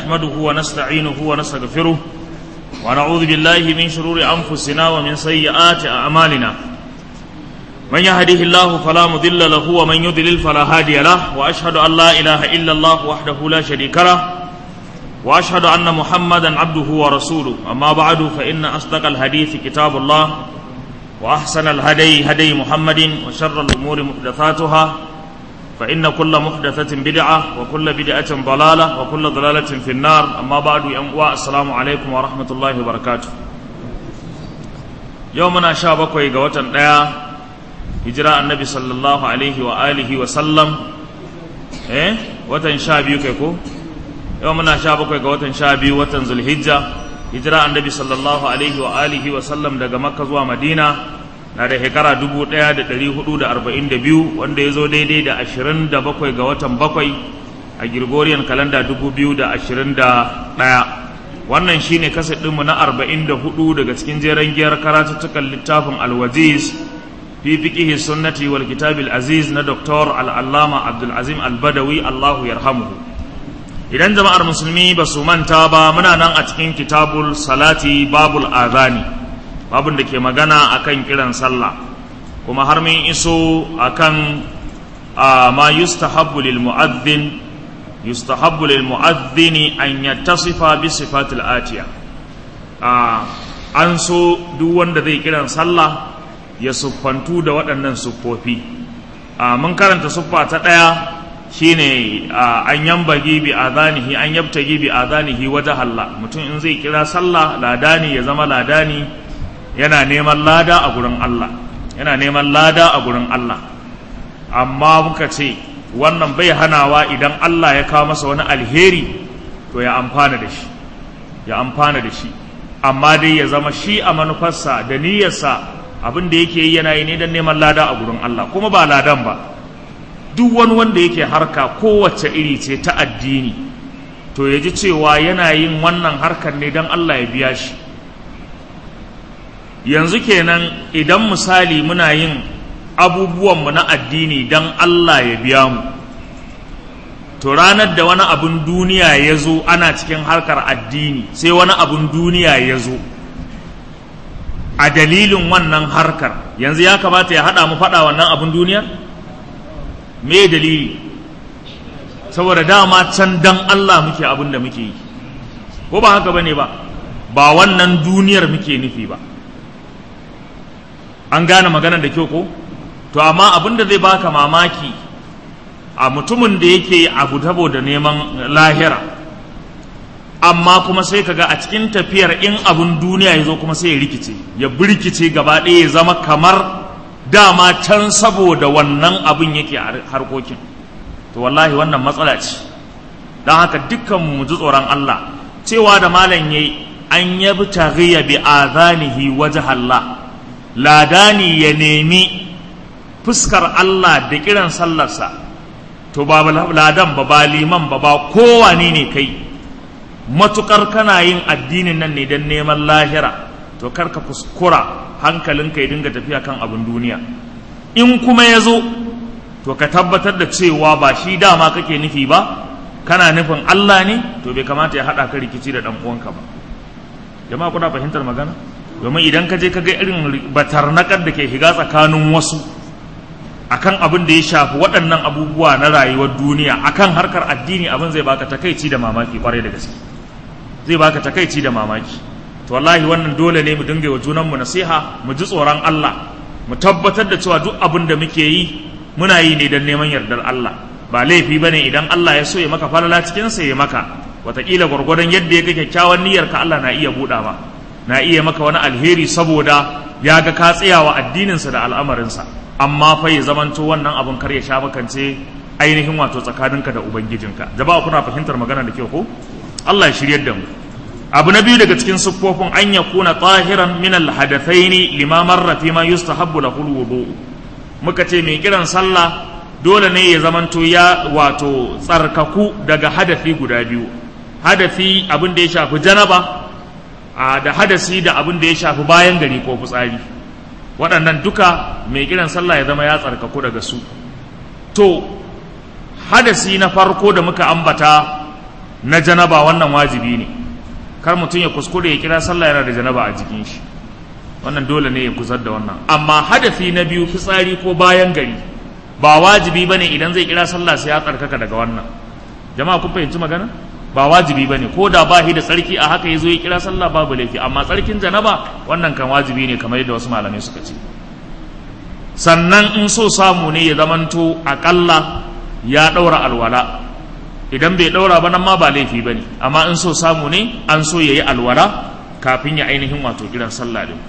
نحمده ونستعينه ونستغفره ونعوذ بالله من شرور أنفسنا ومن سيئات أعمالنا من يهده الله فلا مضل له ومن يضلل فلا هادي له وأشهد أن لا إله إلا الله وحده لا شريك له وأشهد أن محمدا عبده ورسوله أما بعد فإن أصدق الحديث كتاب الله وأحسن الهدي هدي محمد وشر الأمور محدثاتها فإن كل محدثة بدعة وكل بدعة ضلالة وكل ضلالة في النار أما بعد ينقوى السلام عليكم ورحمة الله وبركاته يومنا شابك ويقوة لا هجراء النبي صلى الله عليه وآله وسلم إيه وتن شابي كيكو يومنا شابك ويقوة شابي وتن ذو الهجة هجراء النبي صلى الله عليه وآله وسلم دقى مكة ومدينة na da shekara dubu ɗaya da ɗari hudu da arba'in da biyu wanda ya zo daidai da ashirin da bakwai ga watan bakwai a Gregorian kalanda dubu biyu da ashirin da ɗaya wannan shine kasa ɗinmu na arba'in da hudu daga cikin jeren giyar karatuttukan littafin alwaziz fi fiqihi sunnati wal kitabil aziz na Dr. al'allama abdulazim albadawi allahu yarhamuhu idan jama'ar musulmi ba su manta ba muna nan a cikin kitabul salati babul azani babin da ke magana akan kiran sallah kuma har mun iso akan ma yustahabbu lil mu'adhdhin yustahabbu lil mu'adhdhin an yattasifa bi sifatil atiya an so duk wanda zai kiran sallah ya siffantu da waɗannan siffofi mun karanta siffa ta ɗaya shine an yambagi bi adanihi an yabtagi bi adanihi wajha Allah mutum in zai kira sallah ladani ya zama ladani yana neman lada a gurin Allah yana neman lada a gurin Allah amma muka ce wannan bai hanawa idan Allah ya kawo masa wani alheri to ya amfana da shi ya amfana da shi amma dai ya zama shi a manufarsa da niyyarsa abin da yake yi yana yi ne don neman lada a gurin Allah kuma ba ladan ba duk wani wanda yake harka kowace iri ce ta addini to ya ji cewa yana yin wannan harkar ne don Allah ya biya shi yanzu kenan idan misali muna yin abubuwanmu na addini don Allah ya biya mu to ranar da wani abun duniya ya zo ana cikin harkar addini sai wani abun duniya ya zo a dalilin wannan harkar yanzu ya kamata ya haɗa mu faɗa wannan abun duniya me dalili saboda dama can dan Allah muke abin da muke yi ko ba haka bane ba ba wannan duniyar muke nufi ba an gane maganar da kyau ko to amma abin da zai baka mamaki a mutumin da yake abu tabo da neman lahira amma kuma sai kaga a cikin tafiyar in abun duniya ya zo kuma sai ya rikice ya birkice gaba ɗaya ya zama kamar dama can saboda wannan abin yake harkokin to wallahi wannan matsala ce don haka dukkan mu ji tsoron Allah cewa da malam yayi an yabi taghiya bi azanihi wajh Allah ladani ya nemi fuskar Allah da kiran sallarsa to ba ladan ba ba liman ba ba kowani ne kai matukar kana yin addinin nan ne don neman lahira to karka kuskura hankalinka ya dinga tafiya kan abin duniya in kuma ya zo to ka tabbatar da cewa ba shi dama kake nufi ba kana nufin Allah ne to bai kamata ya haɗa ka rikici da ɗan uwanka ba jama'a kuna fahimtar magana domin idan ka je ka ga irin batarnakar da ke shiga tsakanin wasu akan abin da ya shafi waɗannan abubuwa na rayuwar duniya akan harkar addini abin zai baka takaici da mamaki kwarai da gaske zai baka takaici da mamaki to wallahi wannan dole ne mu dinga wa junanmu nasiha mu ji tsoron Allah mu tabbatar da cewa duk abin da muke yi muna yi ne don neman yardar Allah ba laifi bane idan Allah ya so ya maka falala cikin sa ya maka wataƙila gwargwadon yadda ya ga kyakkyawan niyyar ka Allah na iya buɗa ma na iya maka wani alheri saboda ya ga ka tsayawa addininsa da al'amarinsa amma fa ya zamanto wannan abun kar ya sha makance ainihin wato tsakaninka da ubangijinka jama'a kuna fahimtar magana da kyau ko Allah ya shiryar da mu abu na biyu daga cikin siffofin an ya kuna tahiran min alhadathaini lima marra fi ma yustahabbu lahu alwudu muka ce mai kiran sallah dole ne ya zamanto ya wato tsarkaku daga hadafi guda biyu hadafi abin da ya shafi janaba da hadasi da abin da ya shafi bayan gari ko fitsari waɗannan duka mai kiran sallah ya zama ya tsarkaku daga su to hadasi na farko da muka ambata na janaba wannan wajibi ne kar mutum ya kuskure ya kira sallah yana da janaba a jikin shi wannan dole ne ya kusar da wannan amma hadafi na biyu fitsari ko bayan gari ba wajibi bane idan zai kira sallah sai ya tsarkaka daga wannan jama'a kun fahimci magana ba wajibi bane ko da ba shi da tsarki a haka yazo ya kira sallah babu laifi amma tsarkin janaba wannan kan wajibi ne kamar yadda wasu malamai suka ce sannan in so samu ne ya zamanto akalla ya daura alwala idan bai daura ba nan ma ba laifi bane amma in so samu ne an so yayi alwala kafin ya ainihin wato kiran sallah din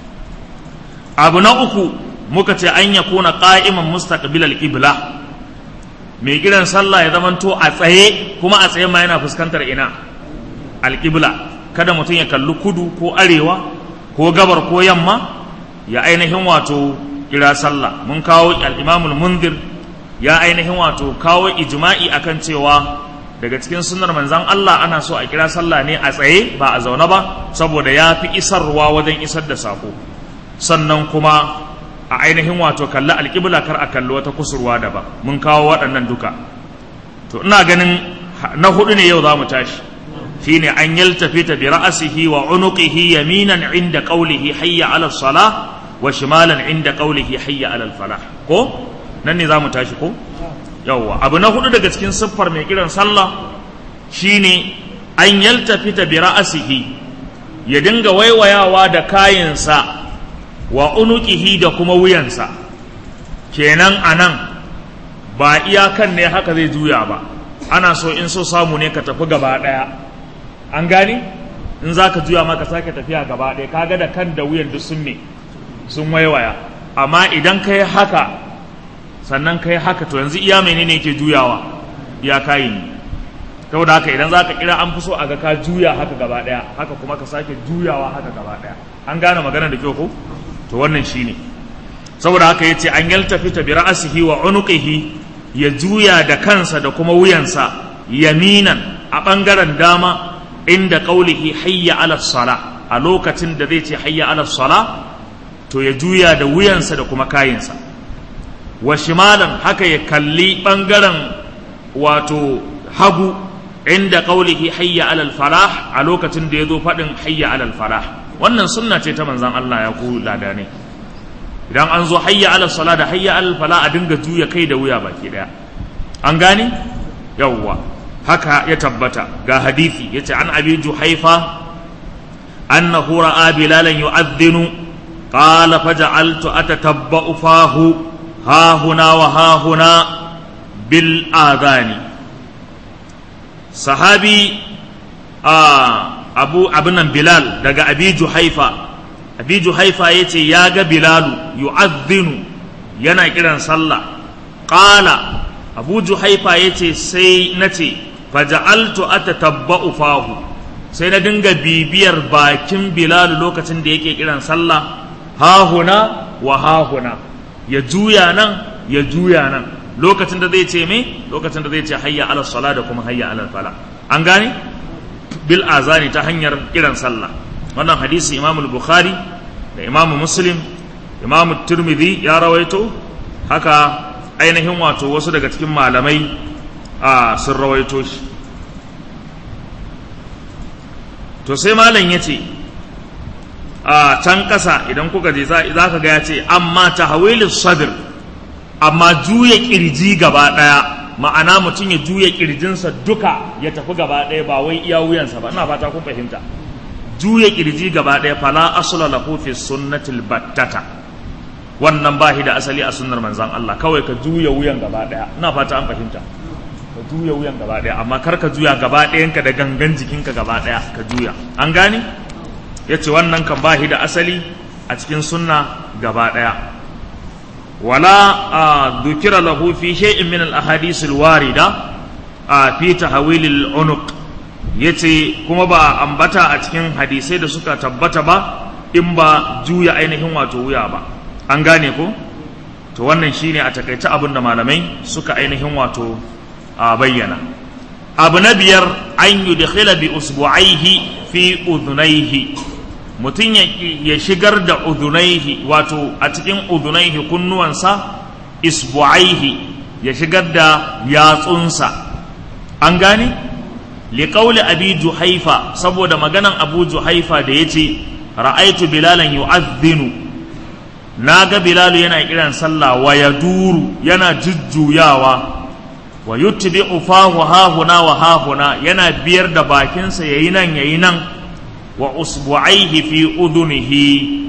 abu na uku muka ce an ya kuna qa'iman mustaqbil al-qibla mai kiran sallah ya zamanto a tsaye kuma a tsaye ma yana fuskantar ina al-qibla kada mutum ya kalli kudu ko arewa ko gabar ko yamma ya ainihin wato kira sallah mun kawo al-imam al-munzir ya ainihin wato kawo ijma'i akan cewa daga cikin sunnar manzan Allah ana so a kira sallah ne a tsaye ba a zaune ba saboda ya fi isarwa wajen isar da sako sannan kuma a ainihin wato kalli alƙibla kar a kalli wata kusurwa da ba mun kawo waɗannan duka to ina ganin na hudu ne yau za mu tashi shine an yaltafita bi ra'sihi wa unuqihi yaminan inda qawlihi hayya 'ala salah wa shimalan inda qawlihi hayya 'ala falah ko nan ne za mu tashi ko yawwa abu na hudu daga cikin siffar mai kiran sallah shine an yaltafita bi ra'sihi ya dinga waiwayawa da kayansa wa unuqihi da kuma wuyansa kenan anan ba iyakan ne haka zai juya ba ana so in so samu ne ka tafi gaba daya an gani in zaka juya ma ka sake tafiya gaba daya kaga da kan da wuyan duk sun ne sun waiwaya amma idan kai haka sannan kai haka to yanzu iya menene yake juyawa iya kayi ne saboda haka idan zaka kira an fi so a ga ka juya haka gaba daya haka kuma ka sake juyawa haka gaba daya an gane magana da kyau ko to wannan shine saboda haka yace an yaltafita bi ra'sihi wa unuqihi ya juya da kansa da kuma wuyansa yaminan a bangaren dama inda qaulihi hayya ala sala a lokacin da zai ce hayya ala sala to ya juya da wuyansa da kuma kayinsa wa shimalan haka ya kalli ɓangaren wato hagu inda ƙaulihi hayya alal falah a lokacin da ya zo faɗin hayya alal falah wannan sunna ce ta manzan Allah ya ku lada ne idan an zo hayya alal sala da hayya alal falah a dinga juya kai da wuya baki ɗaya an gane yawwa haka ya tabbata ga hadithi yace an abi juhaifa annahu ra'a bilalan yu'adhdhinu qala faja'altu atatabba'u fahu ها هنا وها هنا بالآذان صحابي آه أبو ابن بلال دقى أبي جحيفة أبي جحيفة يتي ياغا بلال يؤذن ينا كيران صلى قال أبو جحيفة يتي سي نتي فجعلت أتتبع فاه sai na dinga bibiyar bakin bilal lokacin da yake kiran sallah ha huna wa ha huna ya juya nan ya juya nan lokacin da zai ce me lokacin da zai ce hayya ala sala da kuma hayya ala fala an gane bil azani ta hanyar kiran sallah wannan hadisi imam bukhari da imam muslim imam tirmidhi ya rawaito haka ainihin wato wasu daga cikin malamai a sun rawaito shi to sai malam ya ce a can ƙasa idan kuka je za ka ga ya ce amma tahwilu sadr amma juya kirji gaba ɗaya ma'ana mutum ya juya kirjinsa duka ya tafi gaba ɗaya ba wai iya wuyansa ba ina fata kun fahimta juya kirji gaba ɗaya fala asla lahu fi sunnatil battata wannan ba shi da asali a sunnar manzon Allah kawai ka juya wuyan gaba ɗaya ina fata an fahimta ka juya wuyan gaba ɗaya amma kar ka juya gaba ɗayanka da gangan jikinka gaba ɗaya ka juya an gane ya ce wannan kan bahi da asali a cikin sunna gaba ɗaya wala a dukira lahu fi shay'in min al ahadith al warida a fi tahwil al unuq yace kuma ba ambata a cikin hadisai da suka tabbata ba in ba juya ainihin wato wuya ba an gane ko to wannan shine a takaice abin da malamai suka ainihin wato a bayyana abu na biyar an yudkhila bi usbu'aihi fi udhunaihi mutum ya shigar da udhunaihi wato a cikin udhunaihi kunnuwansa isbu'aihi ya shigar da yatsunsa an gane liqauli abi juhaifa saboda maganan abu juhaifa da yace ra'aitu bilalan yu'adhdhinu naga bilalu yana kiran sallah wa yaduru yana jujjuyawa wa yutbi'u fahu hahuna wa hahuna yana biyar da bakinsa yayi nan yayi nan wa usbu'aihi fi udunihi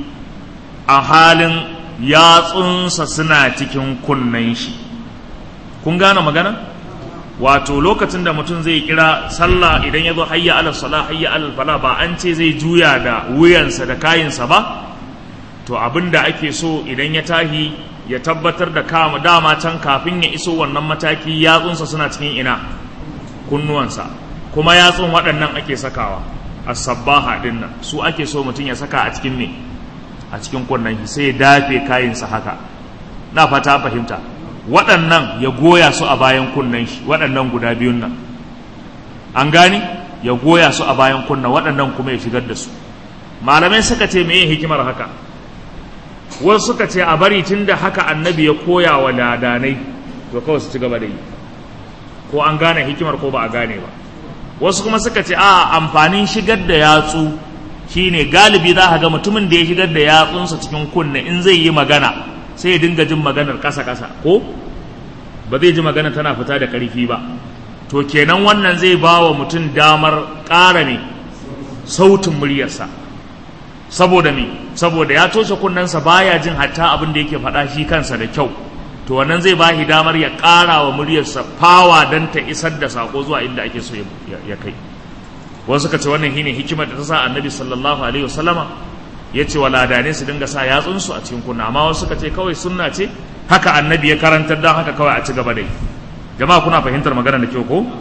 a halin yatsunsa suna cikin kunnen shi kun gane magana wato lokacin da mutum zai kira sallah idan ya zo hayya alal sala hayya alal fala ba an ce zai juya da wuyansa da kayinsa ba to abin da ake so idan ya tahi ya tabbatar da kama dama can kafin ya iso wannan mataki yatsunsa suna cikin ina kunnuwansa kuma yatsun waɗannan ake sakawa as-sabbaha din nan su ake so mutum ya saka a cikin me a cikin kunnen shi sai ya dafe kayinsa haka na fata fahimta waɗannan ya goya su a bayan kunnen shi waɗannan guda biyun nan an gani ya goya su a bayan kunna waɗannan kuma ya shigar da su malamai suka ce meye hikimar haka wasu suka ce a bari tun da haka annabi ya koya wa ladanai to kawai su ci gaba da yi ko an gane hikimar ko ba a gane ba wasu kuma suka ce a amfanin shigar da yatsu shine galibi za ka ga mutumin da ya shigar da yatsunsa cikin kunne in zai yi magana sai ya dinga jin maganar ƙasa-ƙasa ko ba zai ji magana tana fita da ƙarfi ba to kenan wannan zai ba wa mutum damar ƙara ne sautin muryarsa saboda me saboda ya toshe kunnensa baya jin hatta abin da yake faɗa shi kansa da kyau to wannan zai ba shi damar ya ƙara wa muryarsa fawa don ta isar da saƙo zuwa inda ake so ya kai wasu ka ce wannan shine hikimar da ta sa annabi sallallahu alaihi wasallama ya ce wa ladane su dinga sa yatsunsu a cikin kunna amma wasu ka ce kawai sunna ce haka annabi ya karantar don haka kawai a ci gaba da yi jama'a kuna fahimtar magana da kyau ko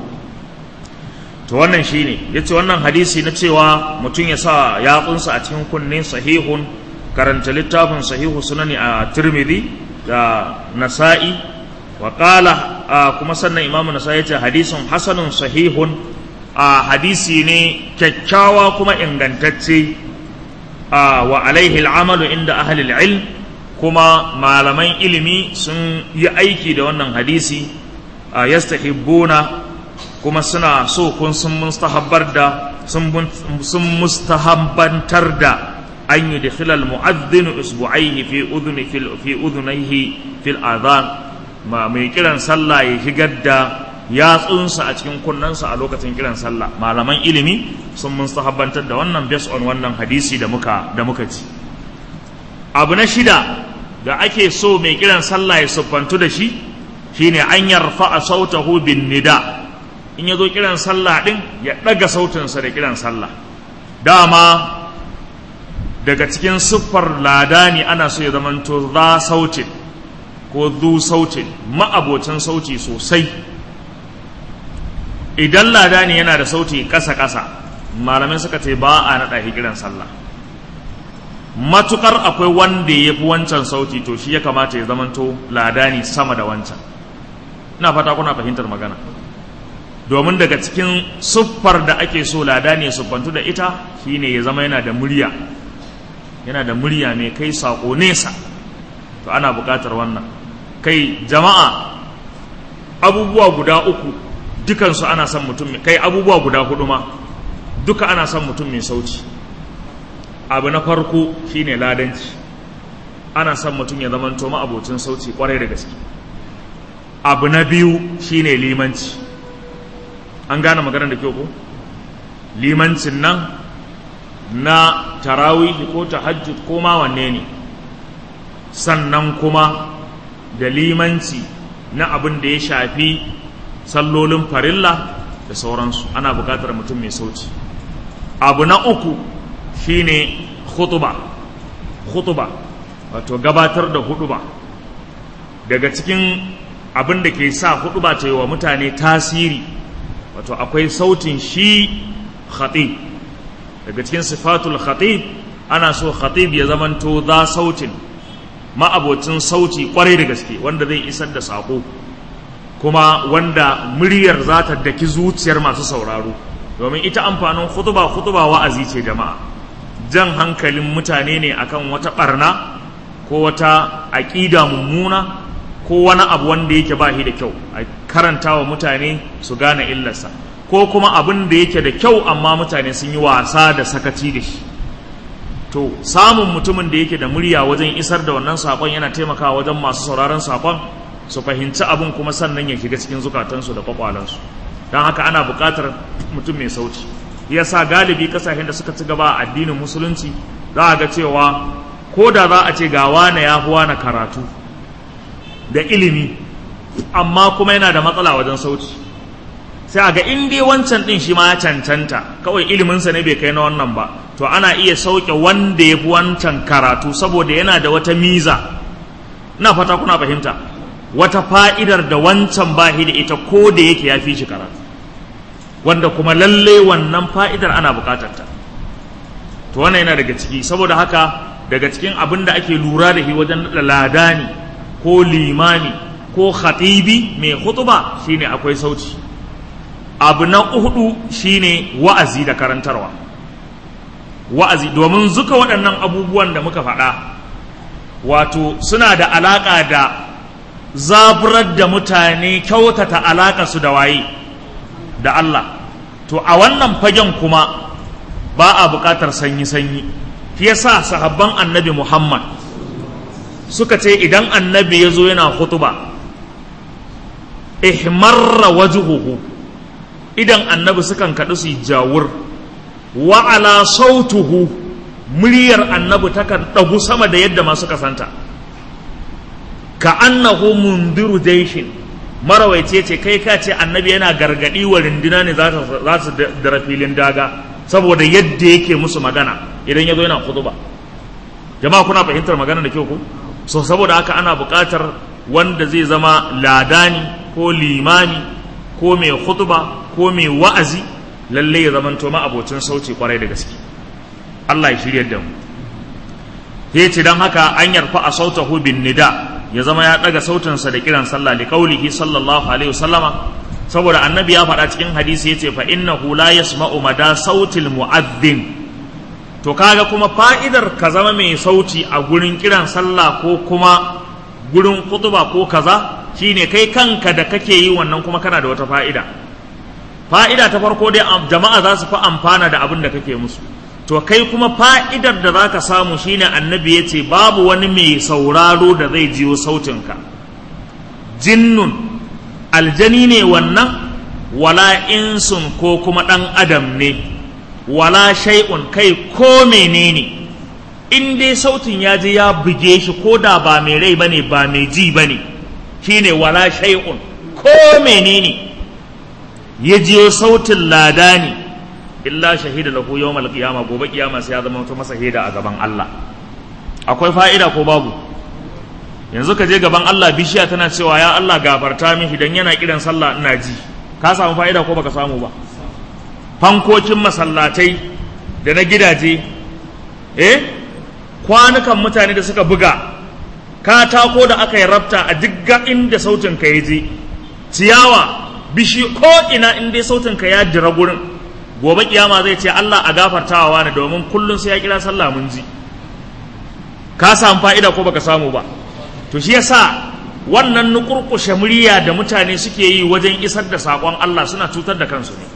to wannan shine ya ce wannan hadisi na cewa mutum ya sa yatsunsa a cikin kunne sahihun karanta littafin sahihu sunani a tirmidhi da nasa'i wa qala kuma sannan imamu nasa'i ya ce hadisin hasanun sahihun a hadisi ne kyakkyawa kuma ingantacce wa alaihi al'amalu inda ahli ilm kuma malaman ilimi sun yi aiki da wannan hadisi yastahibbuna kuma suna so kun sun mustahabbar da sun mustahabbantar da an yi dakhila al-mu'adhdhin usbu'aihi fi udhuni fi udhunayhi fil adhan ma mai kiran sallah ya shigar da yatsunsa a cikin kunnensa a lokacin kiran sallah malaman ilimi sun mustahabbantar da wannan based on wannan hadisi da muka da muka ci abu na shida da ake so mai kiran sallah ya siffantu da shi shine an yarfa a sautahu bin nida in ya zo kiran sallah din ya ɗaga sautinsa da kiran sallah dama daga cikin siffar ladani ana so ya zamanto za sautin ko zu sautin ma'abocin sauti sosai idan ladani yana da sauti ƙasa-ƙasa malamai suka ce ba a naɗa kiran sallah matukar akwai wanda ya fi wancan sauti to shi ya kamata ya zamanto ladani sama da wancan ina fata kuna fahimtar magana domin daga cikin siffar da ake so ladani ya siffantu da ita shine ya zama yana da murya yana da murya mai kai saƙo nesa to ana buƙatar wannan kai jama'a abubuwa guda uku dukansu ana son mutum kai abubuwa guda hudu ma duka ana son mutum mai sauti abu na farko shine ladanci ana son mutum ya zamanto ma'abocin sauti kwarai da gaske abu na biyu shine limanci an gane maganar da kyau ko limancin nan na tarawihi ko tahajjud ko ma wanne ne sannan kuma da limanci na abin da ya shafi sallolin farilla da sauransu ana buƙatar mutum mai sauti abu na uku shine khutuba khutuba wato gabatar da huduba daga cikin abin da ke sa huduba ta yi wa mutane tasiri wato akwai sautin shi khatib daga cikin sifatul khatib ana so khatib ya zamanto za sautin ma'abocin sauti kwarai da gaske wanda zai isar da sako kuma wanda muryar za ta daki zuciyar masu sauraro domin ita amfanin khutuba khutuba wa'azi ce jama'a jan hankalin mutane ne akan wata barna ko wata aƙida mummuna ko wani abu wanda yake ba shi da kyau a karanta wa mutane su gane illarsa ko kuma abin da yake da kyau amma mutane sun yi wasa da sakaci da shi to samun mutumin da yake da murya wajen isar da wannan sakon yana taimakawa wajen masu sauraron sakon su fahimci abin kuma sannan ya shiga cikin zukatansu da kwakwalansu don haka ana buƙatar mutum mai sauci yasa galibi kasashen da suka ci gaba a addinin musulunci za a ga cewa ko da za a ce ga wane ya fi wane karatu da ilimi amma kuma yana da matsala wajen sauci sai a ga in dai wancan din shi ma ya cancanta kawai iliminsa ne bai kai na wannan ba to ana iya sauke wanda ya fi wancan karatu saboda yana da wata miza na fata kuna fahimta wata fa'idar da wancan bahi da ita ko da yake ya fi shi karatu wanda kuma lalle wannan fa'idar ana bukatar ta to wannan yana daga ciki saboda haka daga cikin abin da ake lura da shi wajen ladani ko limami ko khatibi mai hutuba shine akwai sauci abu na hudu shine wa'azi da karantarwa wa'azi domin zuka waɗannan abubuwan da muka faɗa wato suna da alaƙa da zaburar da mutane kyautata alaƙa su da waye da Allah to a wannan fagen kuma ba a buƙatar sanyi-sanyi shi yasa sahabban annabi Muhammad suka ce idan annabi ya zo yana hutuba ihmarra wajhuhu idan annabi sukan kaɗu su jawur wa ala sautuhu muryar annabi takan ɗagu sama da yadda masu kasanta ka annahu mundiru jaishin marawaice ce kai ka ce annabi yana gargaɗi wa rinduna ne za su dara filin daga saboda yadda yake musu magana idan ya zo yana kutuba jama'a kuna fahimtar magana da kyau ku so saboda haka ana buƙatar wanda zai zama ladani ko limami ko mai khutba ko mai wa'azi lalle ya zamanto ma abocin sauci kwarai da gaske Allah ya shirya da mu ya ce don haka an yarfa a sautahu bin nida ya zama ya ɗaga sautinsa da kiran sallah li qaulihi sallallahu alaihi wasallama saboda annabi ya faɗa cikin hadisi yace fa innahu la yasma'u mada sautil mu'adhdhin to kaga kuma fa'idar ka zama mai sauti a gurin kiran sallah ko kuma gurin kutuba ko kaza shine kai kanka da kake yi wannan kuma kana da wata fa'ida fa'ida ta farko dai jama'a za su fi amfana da abin da kake musu to kai kuma fa'idar da za ka samu shine annabi ya ce babu wani mai sauraro da zai jiyo sautinka jinnun aljani ne wannan wala insun ko kuma ɗan adam ne wala shay'un kai ko menene in dai sautin ya je ya buge shi ko da ba mai rai bane ba mai ji bane shine wala shay'un ko menene ya jiyo sautin ladani illa shahida lahu yawmal qiyama gobe kiyama sai ya zama to masa shaida a gaban Allah akwai fa'ida ko babu yanzu ka je gaban Allah bishiya tana cewa ya Allah gafarta min idan yana kiran sallah ina ji ka samu fa'ida ko baka samu ba fankokin masallatai da na gidaje eh kwanukan mutane da suka buga katako da aka yi rabta a duk inda sautin ka ya je ciyawa bishi ko ina in dai sautin ka ya dira gurin gobe kiyama zai ce Allah a gafartawa ne domin kullun sai ya kira sallah mun ji ka samu fa'ida ko baka samu ba to shi yasa wannan nukurkushe murya da mutane suke yi wajen isar da sakon Allah suna cutar da kansu ne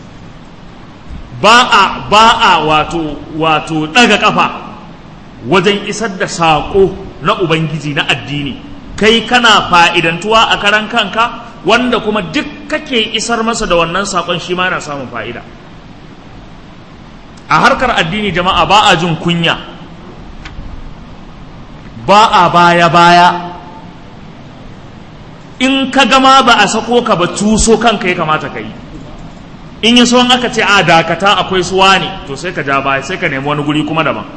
ba a ba a wato wato daga kafa wajen isar da sako na ubangiji na addini kai kana fa'idantuwa a karan kanka wanda kuma duk kake isar masa da wannan sakon shi ma yana samun fa'ida a harkar addini jama'a ba a jin kunya ba a baya-baya in ka gama ba a sako ka ba tuso kanka ya kamata ka yi in yi son aka ce a dakata akwai suwa ne to sai ka ja baya sai ka nemi wani guri kuma daban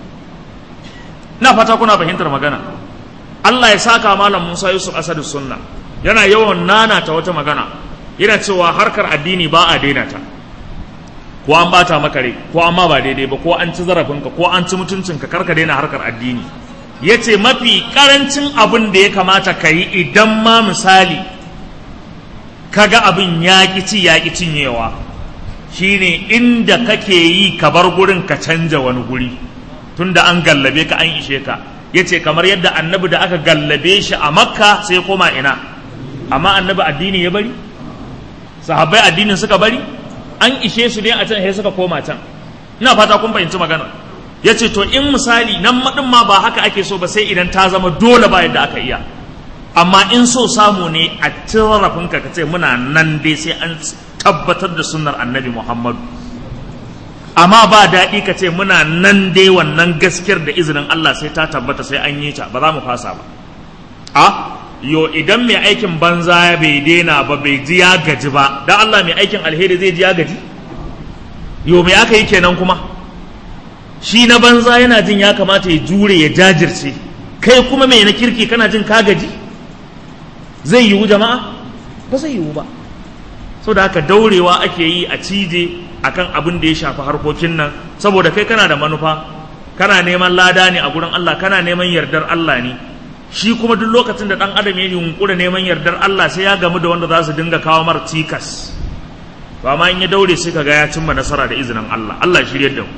na fata kuna fahimtar magana Allah ya saka malam Musa Yusuf Asadu Sunna yana yawan nana ta wata magana yana cewa harkar addini ba a daina ta ko an bata maka rai ko amma ba daidai ba ko an ci zarafinka ko an ci mutuncinka karka daina harkar addini ya ce mafi karancin abin da ya kamata ka yi idan ma misali kaga abin ya ci ya cinyewa shine inda kake yi ka bar gurin ka canja wani guri tunda an gallabe ka an ishe ka ya ce kamar yadda annabi da aka gallabe shi a makka sai koma ina amma annabi addini ya bari sahabbai addinin suka bari an ishe su ne a can sai suka koma can ina fata kun fahimci magana ya ce to in misali nan maɗin ma ba haka ake so ba sai idan ta zama dole ba yadda aka iya amma in so samu ne a tarafin ka ce muna nan dai sai an tabbatar da sunnar annabi muhammadu amma ba daɗi ka ce muna nan dai wannan gaskiyar da izinin allah sai ta tabbata sai an yi ta ba za mu fasa ba a yo idan mai aikin banza bai daina ba bai ji ya gaji ba dan allah mai aikin alheri zai ji ya gaji yo mai aka yi kenan kuma shi na banza yana jin ya kamata ya jure ya jajirce kai kuma mai na kirki kana jin ka gaji zai yiwu jama'a ba zai yiwu ba so da haka daurewa ake yi a cije akan abin da ya shafi harkokin nan saboda kai kana da manufa kana neman lada ne a gurin Allah kana neman yardar Allah ne shi kuma duk lokacin da dan adam ya yunkura neman yardar Allah sai ya gamu da wanda za su dinga kawo mar cikas to amma in ya daure sai kaga ya cimma nasara da izinin Allah Allah shirye da mu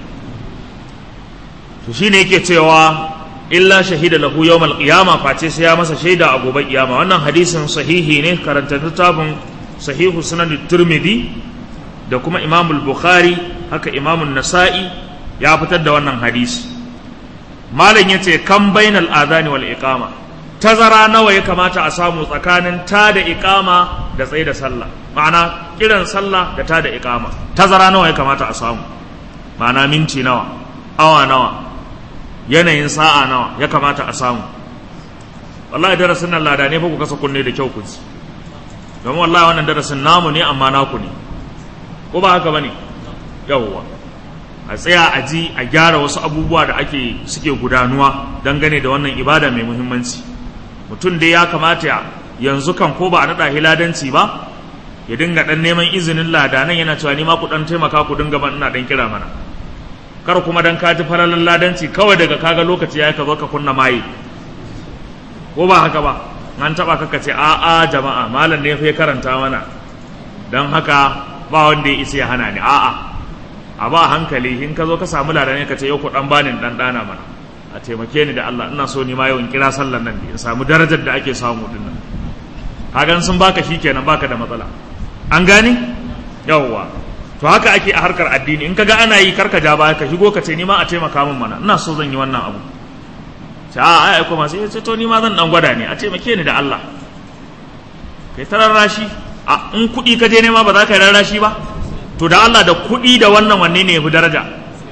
to shine yake cewa illa shahida lahu yawmal qiyama face sai ya masa shaida a gobe kiyama wannan hadisin sahihi ne karanta littafin sahihu sunan turmidi da kuma imam bukhari haka imam nasa'i ya fitar da wannan hadisi malam yace kan bainal adani wal iqama tazara nawa ya kamata a samu tsakanin ta da iqama da tsaye da sallah ma'ana kiran sallah da ta da iqama tazara nawa ya kamata a samu ma'ana minti nawa awa nawa yanayin sa'a nawa ya kamata a samu wallahi darasin nan lada ne fa ku kasa kunne da kyau ku ji don wallahi wannan darasin namu ne amma naku ne ko ba haka bane yawwa a tsaya a ji a gyara wasu abubuwa da ake suke gudanuwa dangane da wannan ibada mai muhimmanci mutum dai ya kamata yanzu kan ko ba a naɗa hiladanci ba ya dinga ɗan neman izinin ladanan yana cewa ni ma ku ɗan taimaka ku dinga ban ina ɗan kira mana kar kuma dan ka ji falalan ladanci kawai daga kaga lokaci ya ka zo ka kunna maye ko ba haka ba an taba kaka ce a a jama'a malam ne ya karanta mana don haka ba wanda ya isa ya hana ni a'a a ba hankali in ka zo ka samu ladan ka ce yau ku dan bani dan dana mana a taimake ni da Allah ina so ni ma yau in kira sallan nan in samu darajar da ake samu din nan kagan sun baka shikenan baka da matsala an gane yawwa to haka ake a harkar addini in kaga ana yi karka ja baya ka shigo ka ce ni ma a taimaka min mana ina so zan yi wannan abu ce a ai kuma sai ce to ni ma zan dan gwada ne a taimake ni da Allah kai ta rarrashi a in kuɗi ka je nema ba za ka yi rarrashi ba to da Allah da kuɗi da wannan wanne ne yafi daraja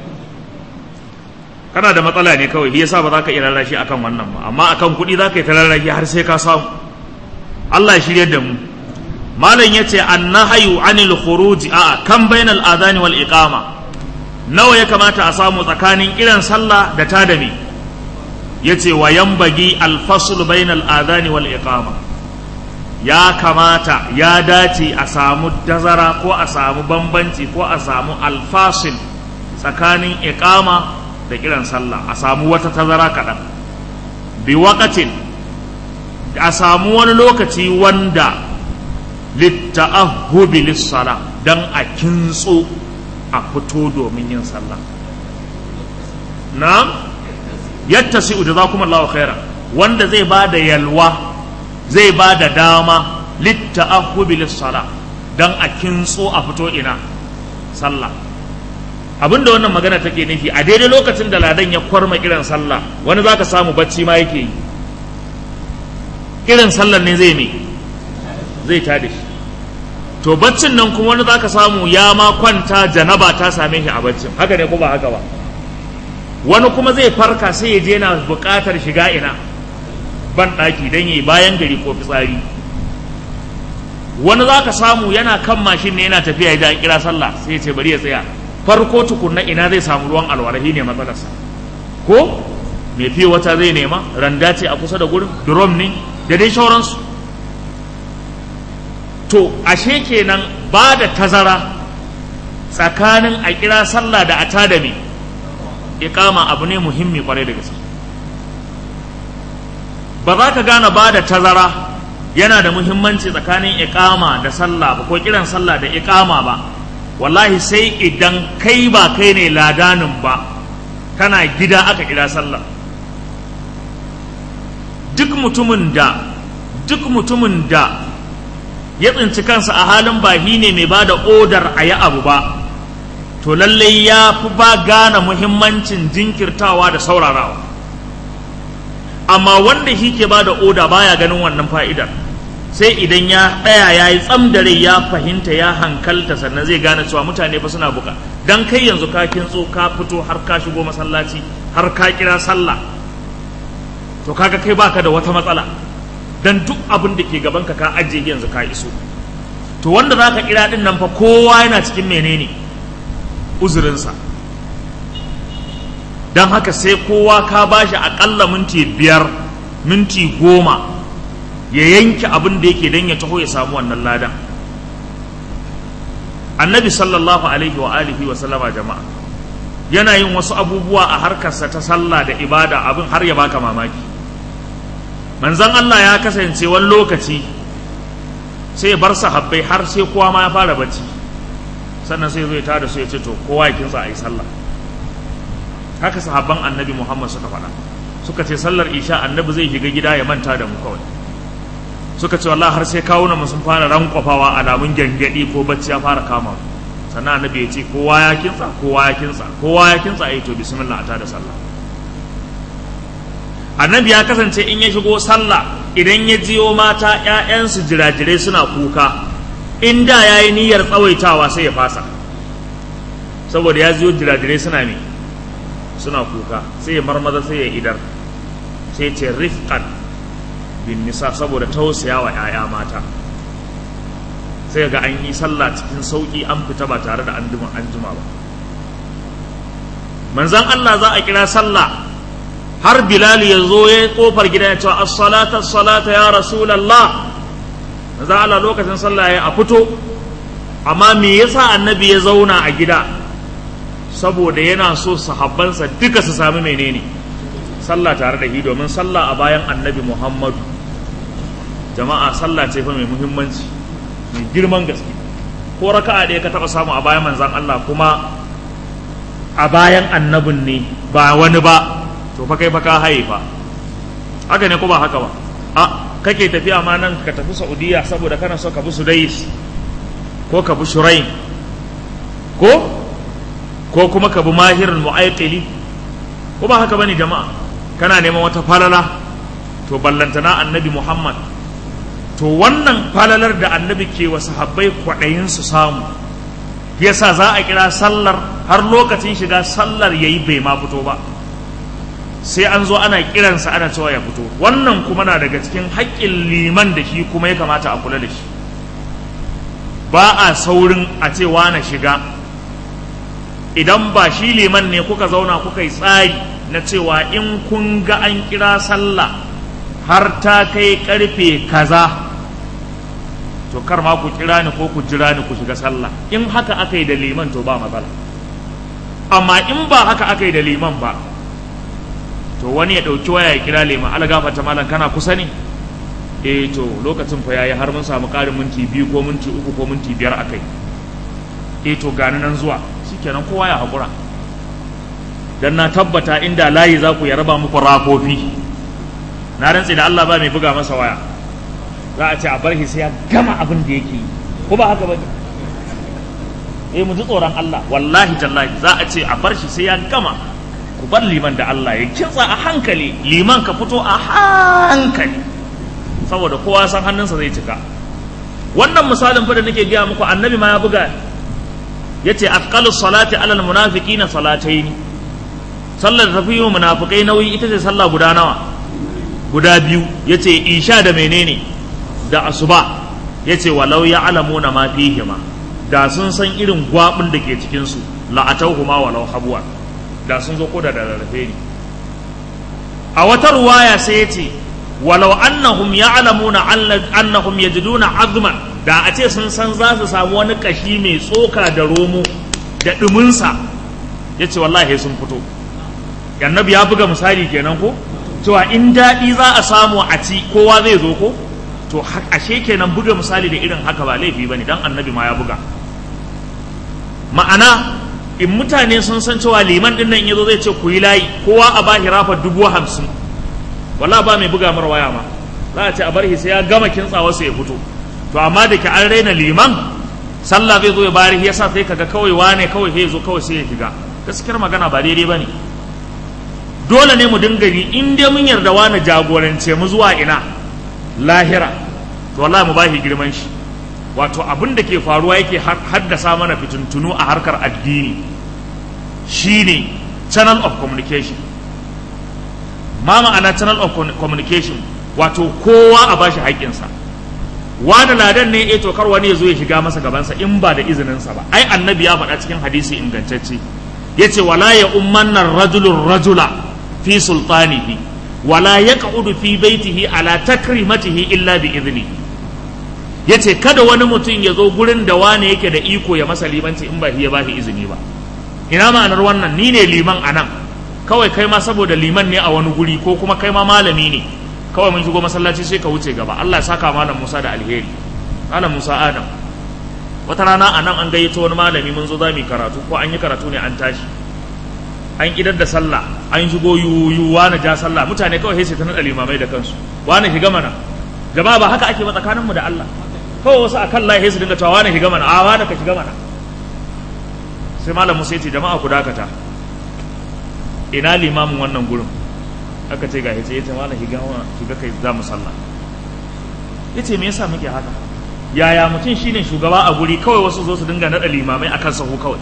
kana da matsala ne kawai shi yasa ba za ka yi rarrashi akan wannan ba amma akan kuɗi za ka yi ta rarrashi har sai ka samu Allah ya shirye da mu malam ya ce an nahayu anil khuruji a kan bainal adani wal iqama nawa ya kamata a samu tsakanin kiran sallah da ta da me ya ce wa yambagi alfasul bainal adani wal iqama ya kamata ya dace a samu dazara ko a samu bambanci ko a samu alfasil tsakanin iqama da kiran sallah a samu wata tazara kaɗan bi waqatin a samu wani lokaci wanda litta'ahhubi lissala dan a kintso a fito domin yin sallah na yadda sai da kuma Allah khaira wanda zai ba da yalwa zai ba da dama litta'ahhubi lissala dan a kintso a fito ina sallah abinda wannan magana take nufi a daidai lokacin da ladan ya kwarma kiran sallah wani zaka samu bacci ma yake yi kiran sallar ne zai me zai tada shi to baccin nan kuma wani zaka samu ya ma kwanta janaba ta same shi a baccin haka ne ko ba haka ba wani kuma zai farka sai ya je yana buƙatar shiga ina ban ɗaki don yi bayan gari ko fitsari wani zaka samu yana kan mashin ne yana tafiya ya kira sallah sai ya ce bari ya tsaya farko tukunna ina zai samu ruwan alwarahi ne matsalarsa ko mai fiye wata zai nema randa ce a kusa da gurin drum ne da dai sauransu to ashe kenan ba da tazara tsakanin a kira sallah da a tada me iqama abu ne muhimmi kwarai da gaske ba za ka gane ba da tazara yana da muhimmanci tsakanin iqama da sallah ba ko kiran sallah da iqama ba wallahi sai idan kai ba kai ne ladanin ba kana gida aka kira sallah duk mutumin da duk mutumin da ya tsinci kansa a halin bahi ne mai ba da odar a yi abu ba to lallai ya fi ba gane muhimmancin jinkirtawa da saurarawa amma wanda shi ke ba da oda baya ganin wannan fa'idar sai idan ya ɗaya ya yi tsam da rai ya fahimta ya hankalta sannan zai gane cewa mutane fa suna buka dan kai yanzu ka kintso ka fito har ka shigo masallaci har ka kira sallah to kaga kai baka da wata matsala dan duk abin da ke gaban ka ka ajiye yanzu ka iso to wanda zaka kira din nan fa kowa yana cikin menene uzurinsa don haka sai kowa ka bashi akalla minti biyar minti goma ya yanke abin da yake don ya taho ya samu wannan ladan annabi sallallahu alaihi wa alihi wa sallama jama'a yana yin wasu abubuwa a harkarsa ta sallah da ibada abin har ya baka mamaki manzon Allah ya kasance wani lokaci sai bar sahabbai har sai kowa ma ya fara bacci sannan sai zai tada su ya ce to kowa ya kinsa a yi sallah haka sahabban annabi muhammad suka faɗa suka ce sallar isha annabi zai shiga gida ya manta da mu kawai suka ce wallahi har sai kawuna mu sun fara rankwafawa alamun gyangyaɗi ko bacci ya fara kama sannan annabi ya ce kowa ya kinsa kowa ya kinsa kowa ya kinsa a yi to bismillah a tada sallah annabi ya kasance in ya shigo sallah idan ya jiyo mata ‘ya'yansu jirajirai suna kuka in da ya yi niyyar tsawaitawa sai ya fasa saboda ya jiyo jirajirai suna ne suna kuka sai ya marmaza sai ya idar sai ce rifqan bin nisa saboda tausaya wa ‘ya'ya mata sai ga an yi sallah cikin sauƙi an fita ba tare da an jima ba manzan Allah za a kira sallah har bilal ya zo ya kofar gida ya cewa as-salata as-salata ya rasulullah maza Allah lokacin sallah ya a fito amma me yasa annabi ya zauna a gida saboda yana so sahabbansa duka su sami menene sallah tare da shi domin sallah a bayan annabi Muhammadu jama'a sallah ce fa mai muhimmanci mai girman gaske ko raka'a ɗaya ka taɓa samu a bayan manzan Allah kuma a bayan annabin ne ba wani ba to fa kai fa ka haye fa haka ne ko ba haka ba a kake tafiya ma nan ka tafi Saudiya saboda kana so ka bi Sudais ko ka bi Shuraim ko ko kuma ka bi Mahirul Mu'aqqili ko ba haka bane jama'a kana neman wata falala to ballantana annabi Muhammad to wannan falalar da annabi ke wa sahabbai kwaɗayin su samu yasa za a kira sallar har lokacin shiga sallar yayi bai ma fito ba sai an zo ana kiransa ana cewa ya fito wannan kuma na daga cikin haƙƙin liman da shi kuma ya kamata a kula da shi ba a saurin a ce na shiga idan ba shi liman ne kuka zauna kuka yi tsari na cewa in kun ga an kira sallah har ta kai karfe kaza to kar ma ku kira ni ko ku jira ni ku shiga sallah in haka aka yi da liman to ba matsala amma in ba haka aka yi da liman ba to wani ya ɗauki waya ya kira liman ala gafata malam kana kusa ne eh to lokacin fa yayi har mun samu ƙarin minti biyu ko minti uku ko minti biyar akai eh to gani nan zuwa shikenan kowa ya haƙura dan na tabbata inda layi za ku ya raba muku rakofi na rantse da Allah ba mai buga masa waya za a ce a bar shi sai ya gama abin da yake yi ko ba haka bane eh mu ji tsoron Allah wallahi tallahi za a ce a bar shi sai ya gama ku bar liman da Allah ya kintsa a hankali liman ka fito a hankali saboda kowa san hannunsa zai cika wannan misalin fa da nake gaya muku annabi ma ya buga yace afqalu salati alal munafiqina salataini sallar tafi yi munafikai nauyi ita ce sallah guda nawa guda biyu yace isha da menene da asuba yace walau ya'lamuna ma fihima da sun san irin gwabin da ke cikin su la'atauhuma walau habwa da sun zo ko da rarrafe ne a wata ruwaya sai yace walau annahum ya'lamuna annahum yajiduna azman da a ce sun san za su samu wani kashi mai tsoka da romo da duminsa yace wallahi sun fito annabi ya buga misali kenan ko cewa in daɗi za a samu a ci kowa zai zo ko to ashe kenan buga misali da irin haka ba laifi bane dan annabi ma ya buga ma'ana in mutane sun san cewa liman din nan yazo zai ce ku yi layi kowa a bashi rafa dubu hamsin wala ba mai buga mara waya ma za a ce a bar shi sai ya gama kintsawa sai ya fito to amma da ke an raina liman sallah zai zo ya bari yasa sai kaga kawai wane kawai sai zo kawai sai ya shiga gaskiyar magana ba daidai bane dole ne mu dinga yi in dai mun yarda wani jagorance mu zuwa ina lahira to wallahi mu bashi girman shi wato abin da ke faruwa yake haddasa mana fitintunu a harkar addini shine channel of communication ma ma'ana channel of communication wato kowa a bashi haƙƙinsa wani ladan ne eh to kar wani ya zo ya shiga masa gabansa in ba da izininsa ba ai annabi ya faɗa cikin hadisi ingantacce yace wala ya ummanna rajulun rajula fi sultanihi wala yaq'udu fi baitihi ala takrimatihi illa bi idni yace kada wani mutum ya zo gurin da wani yake da iko ya masa limanci in ba ya bashi izini ba ina ma'anar wannan ni ne liman anan kawai kai ma saboda liman ne a wani guri ko kuma kai ma malami ne kawai mun shigo masallaci sai ka wuce gaba Allah ya saka malam Musa da alheri malam Musa Adam wata rana a nan an gayyato wani malami mun zo za mu karatu ko an yi karatu ne an tashi an idar da sallah an shigo yuyu wani ja sallah mutane kawai sai ta nada limamai da kansu wani shiga mana jama'a ba haka ake ba tsakanin mu da Allah kawai wasu akan lahi su dinga cewa wani shiga mana a wani ka shiga mana sai malam Musa ya ce jama'a ku dakata ina limamin wannan gurin aka ce ga yace yace malam shiga shiga kai za mu sallah yace me yasa muke haka yaya mutum shine shugaba a guri kawai wasu zo su dinga nada limamai akan sahu kawai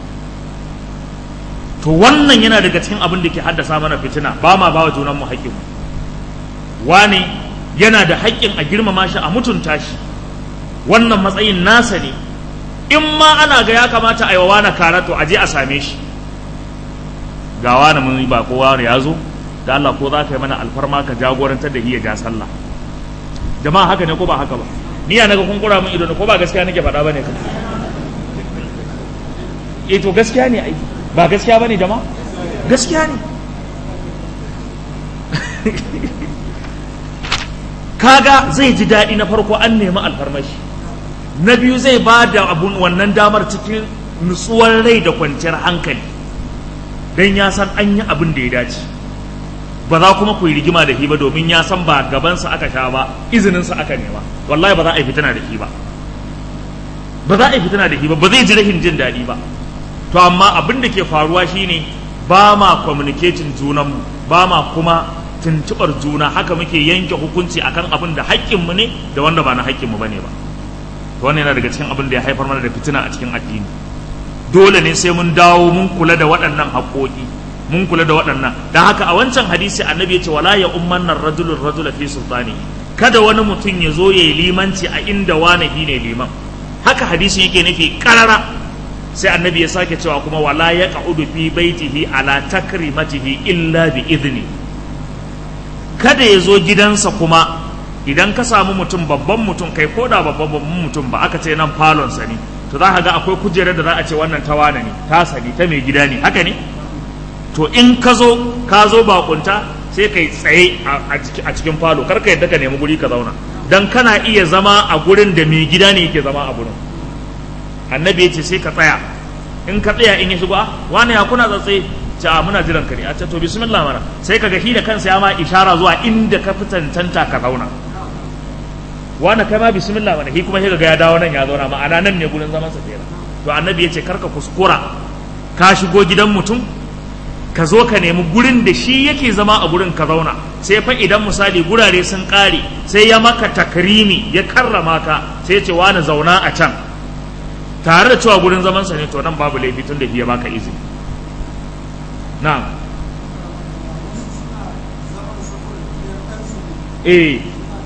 to wannan yana daga cikin abin da ke haddasa mana fitina ba ma ba wa junan mu haƙƙin wani yana da haƙƙin a girmama shi a mutunta shi wannan matsayin nasa ne in ma ana ga ya kamata a yi wa wani karato a je a same shi ga wani mun ba kowa ya zo da Allah ko za ka yi mana alfarma ka jagorantar da iya ja sallah jama'a haka ne ko ba haka ba ni ya naga kun kura min ido ne ko ba gaskiya nake faɗa bane kan eh to gaskiya ne ai ba gaskiya bane jama'a gaskiya ne kaga zai ji daɗi na farko an nemi alfarmashi na biyu zai ba da abun wannan damar cikin nutsuwar rai da kwanciyar hankali don ya san an yi abin da ya dace ba za kuma ku yi rigima da shi ba domin ya san ba gabansa aka sha ba izininsa aka nema wallahi ba za a yi fitina da shi ba ba za a yi fitina da shi ba ba zai ji rashin jin daɗi ba to amma abin da ke faruwa shine ba ma communicating junanmu ba ma kuma tuntuɓar juna haka muke yanke hukunci akan abin da haƙƙinmu ne da wanda ba na haƙƙinmu ba ne ba to wannan yana daga cikin abin da ya haifar mana da fitina a cikin addini dole ne sai mun dawo mun kula da waɗannan haƙoƙi mun kula da waɗannan don haka a wancan hadisi annabi ya ce wala ya umman nan rajulun rajula fi sultani kada wani mutum ya zo ya yi limanci a inda wani ne liman haka hadisin yake nufi karara sai annabi ya sake cewa kuma wala ya ka'udu fi baitihi ala takrimatihi illa bi idni kada ya zo gidansa kuma idan ka samu mutum babban mutum kai ko da babban babban mutum ba aka ce nan falonsa ne to za ka ga akwai kujerar da za a ce wannan tawana ne ta sani ta mai gida ne haka ne to in ka zo ka zo bakunta sai kai tsaye a cikin falo kar ka yadda ka nemi guri ka zauna dan kana iya zama a gurin da mai gida ne yake zama a gurin annabi ya ce sai ka tsaya in ka tsaya in ya shigo ah wani ya kuna tsatsaye ce a muna jiran ka ne a ce to bismillah mana sai ka ga shi da kansa ya ma ishara zuwa inda ka fi tantanta ka zauna wani kai ma bismillah mana shi kuma sai ga ya dawo nan ya zauna ma'ana nan ne gurin zaman sa kenan to annabi ya ce karka kuskura ka shigo gidan mutum ka zo ka nemi gurin da shi yake zama a gurin ka zauna sai fa idan misali gurare sun kare sai ya maka takrimi ya karrama ka sai ya ce wani zauna a can tare da cewa gurin zaman sa ne to nan babu laifi tun da ya baka izini na'am eh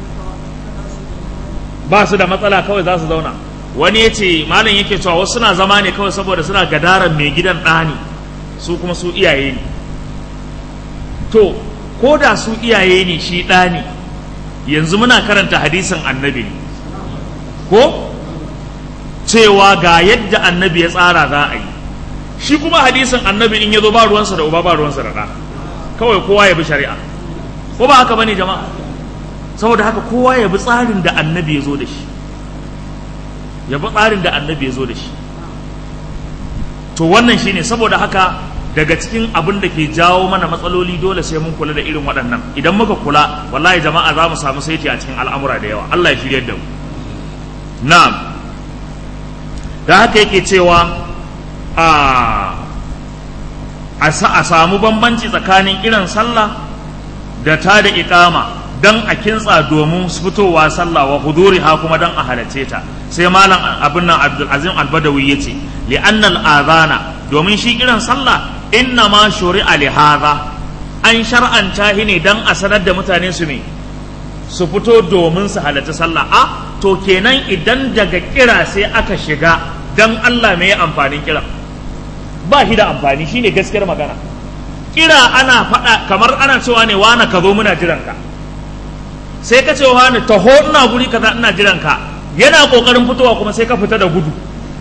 ba su da matsala kawai za su zauna wani ya ce malam yake cewa wasu suna zama ne kawai saboda suna gadaran mai gidan ɗani su kuma su iyaye ne to ko da su iyaye ne shi ɗani yanzu muna karanta hadisin annabi ne ko cewa ga yadda annabi ya tsara za a yi shi kuma hadisin annabi in ya zo ba ruwansa da uba ba ruwansa da ɗa kawai kowa ya bi shari'a ko ba haka bane jama'a saboda haka kowa ya bi tsarin da annabi ya zo da shi ya bi tsarin da annabi ya zo da shi to wannan shine saboda haka daga cikin abin da ke jawo mana matsaloli dole sai mun kula da irin waɗannan idan muka kula wallahi jama'a za mu samu saiti a cikin al'amura da yawa Allah ya shirya da mu na'am da haka yake cewa a a samu bambanci tsakanin kiran sallah da ta da iqama dan a kintsa domin fitowa sallah wa huduri ha kuma dan a halace ta sai malam abin nan Abdul Azim Al-Badawi yace li annal adhana domin shi kiran sallah inna ma shuri'a li hadha an shar'anta shi ne dan a sanar da mutane su ne su fito domin su halarci sallah a to kenan idan daga kira sai aka shiga dan Allah me amfanin kira ba shi da amfani shine gaskiyar magana kira ana faɗa kamar ana cewa ne wani ka zo muna jiran ka sai ka ce wani taho ina guri kaza ina jiran ka yana kokarin fitowa kuma sai ka fita da gudu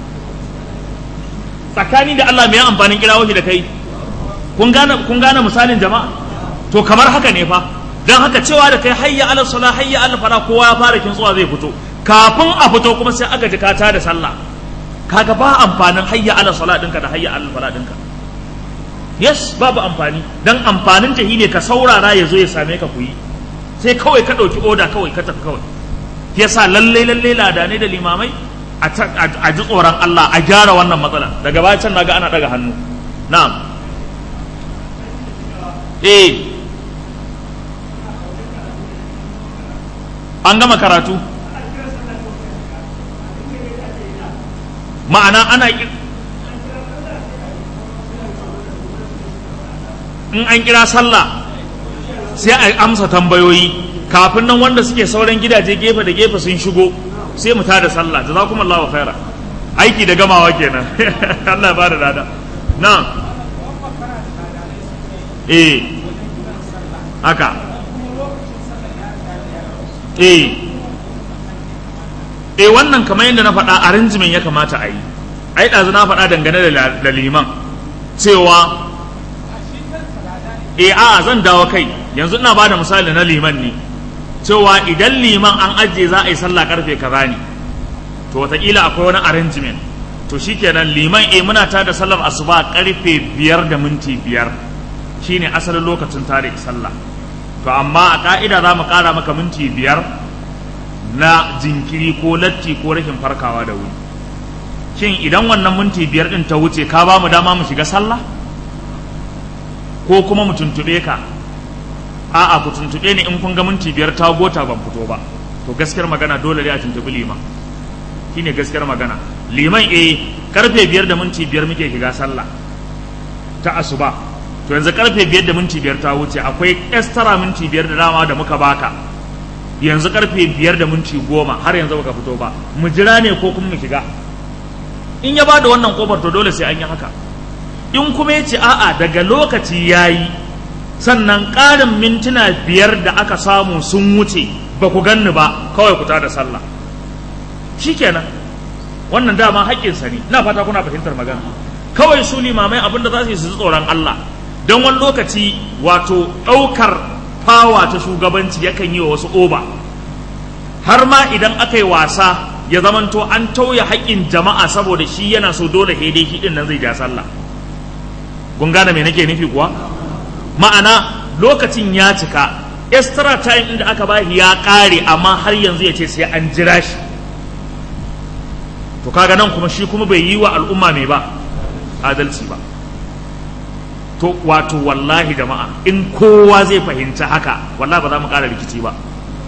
tsakani da Allah me amfanin kira shi da kai kun gane kun gane misalin jama'a to kamar haka ne fa dan haka cewa da kai hayya ala sala hayya ala fara kowa ya fara kintsuwa zai fito kafin a fito kuma sai aka ji ka da sallah kaga ba amfanin hayya ala sala dinka da hayya ala fala dinka yes babu amfani dan amfanin ta ne ka saurara ya zo ya same ka ku yi sai kawai ka ɗauki oda kawai ka tafi kawai yasa lalle lalle lada ne da limamai a ji tsoron Allah a gyara wannan matsala daga baya can naga ana daga hannu na'am eh an gama karatu ma'ana ana in an kira sallah sai a amsa tambayoyi kafin nan wanda suke sauran gidaje gefe da gefe sun shigo sai mu tada sallah jazakumullahu khaira aiki da gamawa kenan Allah ba da lada na'am eh haka eh eh wannan kamar yadda na faɗa arrangement ya kamata a yi ai ɗazu na faɗa dangane da liman cewa eh a zan dawo kai yanzu ina bada misali na liman ne cewa idan liman an ajiye za a yi sallah karfe kaza ne to wataƙila akwai wani arrangement to shikenan liman eh muna ta da sallar asuba karfe biyar da minti biyar shine asalin lokacin tare sallah to amma a ka'ida za mu ƙara maka minti biyar na jinkiri ko latti ko rashin farkawa da wuri shin idan wannan minti biyar din ta wuce ka ba mu dama mu shiga sallah ko kuma mu tuntube ka a'a ku tuntube ni in kun ga minti biyar ta gota ban fito ba to gaskiyar magana dole ne a tuntubi liman shine gaskiyar magana liman eh karfe biyar da minti biyar muke shiga sallah ta asuba to yanzu karfe biyar da minti biyar ta wuce akwai extra minti biyar da dama da muka baka yanzu karfe biyar da minti goma har yanzu baka fito ba mu jira ne ko kuma mu shiga in ya bada wannan kofar to dole sai an yi haka in kuma ya ce a'a daga lokaci ya yi sannan ƙarin mintuna biyar da aka samu sun wuce ba ku ganni ba kawai ku da sallah shikenan wannan dama haƙƙinsa ne na fata kuna fahimtar magana kawai su limamai abin da za su yi su tsoron Allah don wani lokaci wato ɗaukar fawa ta shugabanci yakan yi wa wasu oba har ma idan aka yi wasa ya zamanto an tauye haƙƙin jama'a saboda shi yana so dole dai shi ɗin nan zai ja sallah kun gane me nake nufi kuwa ma'ana lokacin ya cika extra time inda aka bashi ya ƙare amma har yanzu ya ce sai an jira shi to kaga nan kuma shi kuma bai yi wa al'umma mai ba adalci ba to wato wallahi jama'a in kowa zai fahimci haka wallahi ba za mu ƙara rikici ba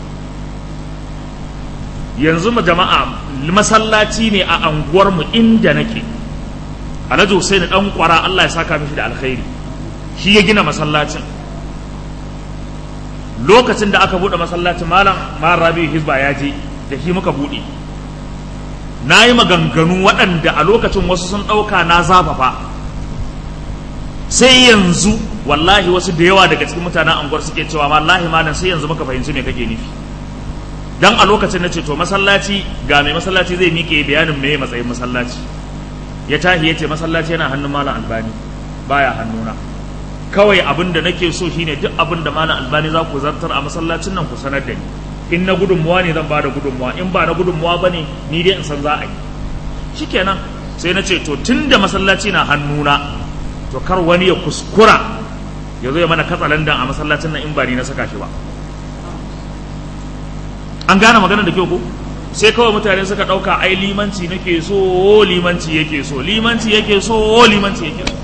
yanzu ma jama'a masallaci ne a anguwarmu inda nake alhaji Hussein dan kwara Allah ya saka mishi da alkhairi shi ya gina masallacin lokacin da aka bude masallacin malam malam Rabi Hizba ya je da shi muka bude na yi maganganu waɗanda a lokacin wasu sun ɗauka na zafafa sai yanzu wallahi wasu da yawa daga cikin mutanen anguwar suke cewa wallahi malam sai yanzu muka fahimci me kake nufi dan a lokacin na ce to masallaci ga mai masallaci zai miƙe bayanin me matsayin masallaci ya tahi ya ce masallaci yana hannun malam albani baya hannuna kawai abin da nake so shine duk abin da malam albani za ku zartar a masallacin nan ku sanar da ni in na gudunmuwa ne zan ba da gudunmuwa in ba na gudunmuwa ba ne ni dai in san za a yi shikenan sai na ce to tun da masallaci na hannuna to kar wani ya kuskura ya zo ya mana katsalandan a masallacin nan in ba ni na saka shi ba an gane magana da kyau ko sai kawai mutane suka ɗauka ai limanci nake so limanci yake so limanci yake so limanci yake so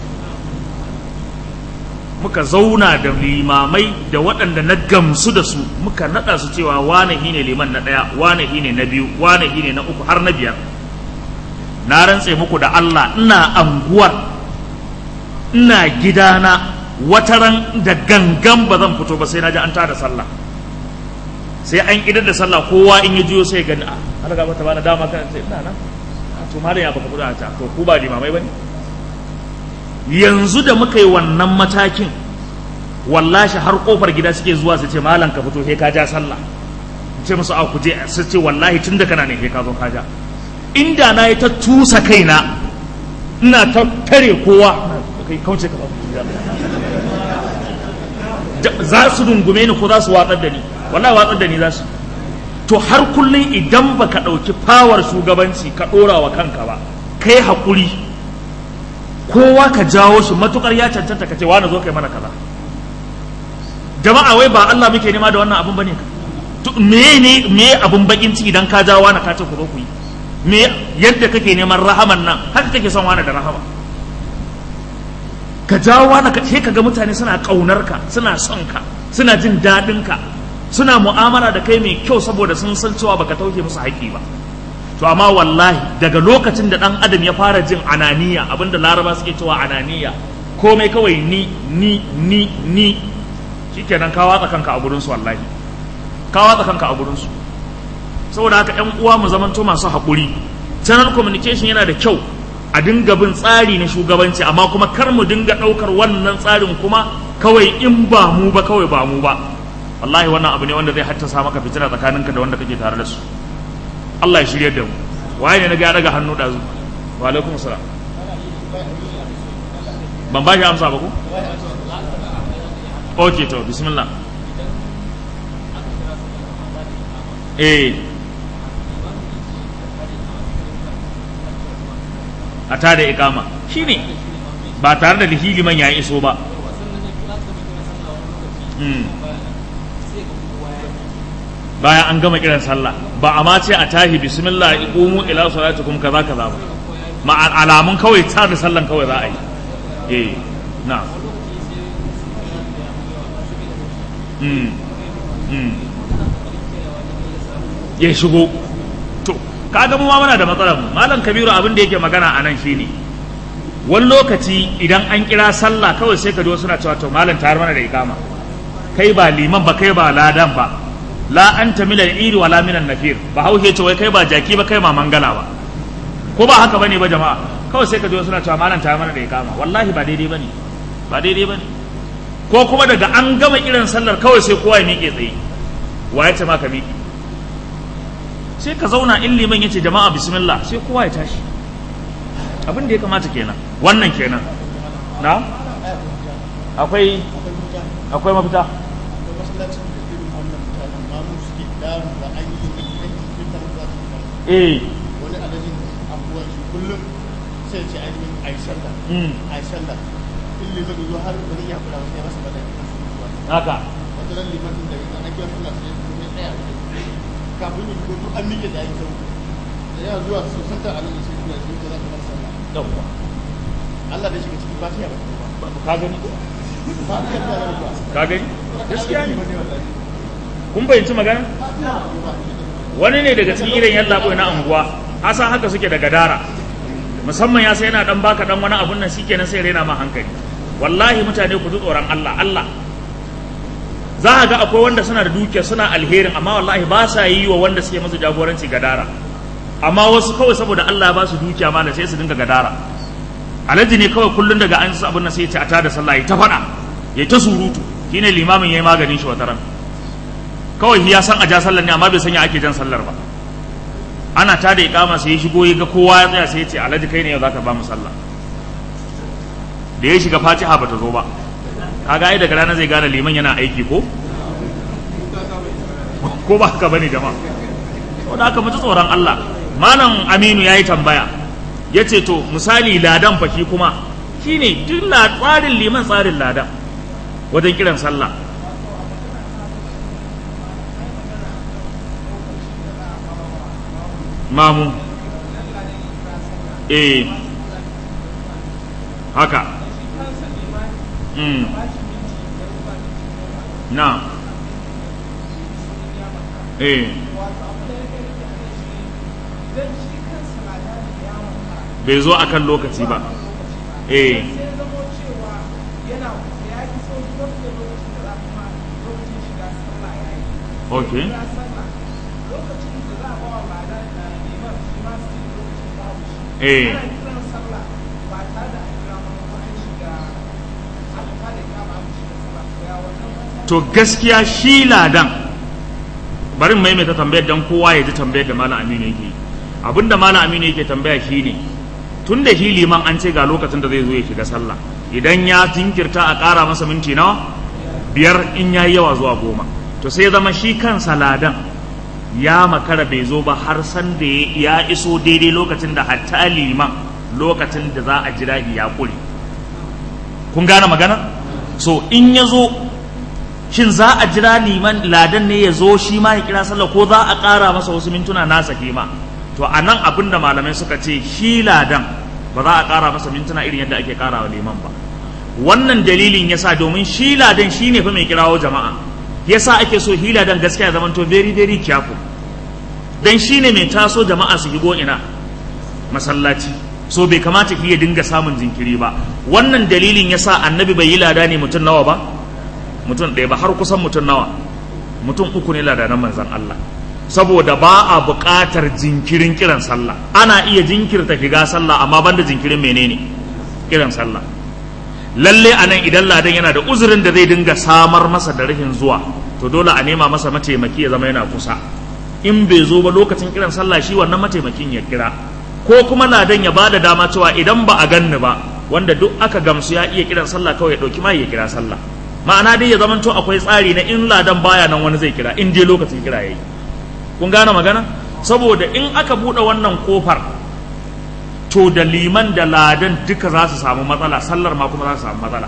muka zauna da limamai da waɗanda na gamsu da su muka naɗa su cewa wane ne liman na ɗaya wane ne na biyu wane ne na uku har na biyar na rantse muku da Allah ina anguwar ina gidana wataran da gangan ba zan fito ba sai na ji an tada sallah sai an idar da sallah kowa in ya jiyo sai gani a har ga mata bana dama kan sai ina nan to malam ya baka kuɗa ta to ku ba limamai bane yanzu da muka yi wannan matakin wallashi har kofar gida suke zuwa su ce malam ka fito he ka ja sallah ce musu a ku je su ce wallahi tun da kana ne he ka zo ka ja inda na yi ta tusa kaina ina ta tare kowa kai kauce ka za su dungume ni ko za su watsar da ni wallahi watsar da ni za su to har kullum idan baka ɗauki fawar shugabanci ka ɗora wa kanka ba kai haƙuri kowa ka jawo shi matukar ya cancanta ka ce wani zo kai mana kaza jama'a wai ba Allah muke nema da wannan abun bane ka me ne me abun bakin ciki idan ka jawo wani ka ce ku zo ku yi me yadda kake neman rahaman nan haka kake son wani da rahama ka jawo wani ka sai kaga mutane suna kaunar ka suna son ka suna jin daɗin ka suna mu'amala da kai mai kyau saboda sun san cewa baka tauke musu haƙƙi ba to amma wallahi daga lokacin da dan adam ya fara jin ananiya abinda laraba suke cewa ananiya komai kawai ni ni ni ni shikenan ka watsa kanka a gurin su wallahi ka watsa kanka a gurin su saboda haka ƴan uwa mu zamanto masu haƙuri channel communication yana da kyau a dinga bin tsari na shugabanci amma kuma kar mu dinga ɗaukar wannan tsarin kuma kawai in ba mu ba kawai ba mu ba wallahi wannan abu ne wanda zai haddasa maka fitina tsakaninka da wanda kake tare da su Allah ya shirye da mu waye ne na ga daga hannu ɗazu wa alaikum salam ban ba shi amsa ba ku ok to bismillah eh a tada ikama shine ba tare da hiliman ya iso ba bayan an gama kiran sallah ba a ma ce a tahi bismillah iqumu ila salatikum kaza kaza ba ma alamun kawai ta da sallan kawai za a yi eh na mm mm ya shigo to kaga mu ma muna da matsalar mu malam kabiru abin da yake magana a nan shine wani lokaci idan an kira sallah kawai sai ka ji suna cewa to malam tayar mana da ikama kai ba liman ba kai ba ladan ba la anta min al-iri wala min an-nafir ba haushe ce wai kai ba jaki ba kai ma mangala ba ko ba haka bane ba jama'a kawai sai ka ji suna cewa malam tayar mana da ikama wallahi ba daidai bane ba daidai bane ko kuma daga an gama kiran sallar kawai sai kowa ya miƙe tsaye wa ya ce ma ka miƙe sai ka zauna in liman ya ce jama'a bismillah sai kowa ya tashi abin da ya kamata kenan wannan kenan na akwai akwai mafita eh wani alajin abubuwan shi kullum sai ce ainihin a yi sallah a yi sallah in liman zo har ba zai iya kula sai masa bada haka wata ran liman da ya na kiyar sallah sai ya tsaya kafin yin gudu an miƙe da aiki da yana zuwa su santa a nan sai zuwa sai za ka bar sallah yawwa Allah da shiga cikin fatiha ba ta ka gani ba fatiha da ya ba ka gani gaskiya ne kun fahimci magana wani ne daga cikin irin yan labo na anguwa hasan haka suke da gadara musamman ya sai yana dan baka dan wani abun nan shikenan sai rena ma hankali wallahi mutane ku ji tsoron Allah Allah za a ga akwai wanda suna da dukiya suna alherin amma wallahi ba sa yi wa wanda suke musu jagoranci gadara amma wasu kawai saboda Allah ba su dukiya ma da sai su dinga gadara alhaji ne kawai kullun daga an sa abin nan sai ya ce a tada sallah ya ta faɗa ya ta surutu shine limamin yayi maganin shi wataran kawai ya san a ja sallar ne amma bai sanya ake jan sallar ba ana tada iqama sai ya shigo ya ga kowa ya tsaya sai ya ce alhaji kai ne yau zaka ba mu sallah da ya shiga fatiha bata zo ba kaga ai daga rana zai gane liman yana aiki ko ko ba haka bane jama'a ko da haka mutu tsoron Allah malam Aminu yayi tambaya yace to misali ladan fa shi kuma shine duk la tsarin liman tsarin ladan wajen kiran sallah mamu eh haka mm. na eh bai zo akan lokaci ba eh okay eh to gaskiya shi ladan bari maimaita tambayar dan kowa ya ji tambayar da malam aminu yake abinda malam aminu yake tambaya shine tun da shi liman an ce ga lokacin da zai zo ya shiga sallah idan ya jinkirta a ƙara masa minti nawa biyar in yayi yawa zuwa goma to sai zama shi kansa ladan ya makara bai zo ba har san da ya iso daidai lokacin da hatta liman lokacin da za a jira ya kure kun gane magana so in ya zo shin za a jira liman ladan ne ya zo shi ma ya kira sallah ko za a ƙara masa wasu mintuna nasa kima to a nan abin da malamai suka ce shi ladan ba za a ƙara masa mintuna irin yadda ake ƙara wa liman ba wannan dalilin yasa domin shi ladan shi ne fa mai kirawo jama'a yasa ake so hila dan gaskiya zaman to very very careful dan shine mai taso jama'a su higo ina masallaci so bai kamata ki ya dinga samun jinkiri ba wannan dalilin yasa annabi bai yi lada ne mutum nawa ba mutum ɗaya ba har kusan mutum nawa mutum uku ne ladanan manzan Allah saboda ba a buƙatar jinkirin kiran sallah ana iya jinkirta shiga sallah amma banda jinkirin menene kiran sallah lalle a nan idan ladan yana da uzurin da zai dinga samar masa da rashin zuwa to dole a nema masa mataimaki ya zama yana kusa in bai zo ba lokacin kiran sallah shi wannan mataimakin ya kira ko kuma ladan ya bada dama cewa idan ba a ganni ba wanda duk aka gamsu ya iya kiran sallah kawai ya dauki mai ya kira sallah ma'ana dai ya zamanto akwai tsari na in ladan baya nan wani zai kira in dai lokacin kira yayi kun gane magana saboda in aka bude wannan kofar to da liman da ladan duka za su samu matsala sallar ma kuma za su samu matsala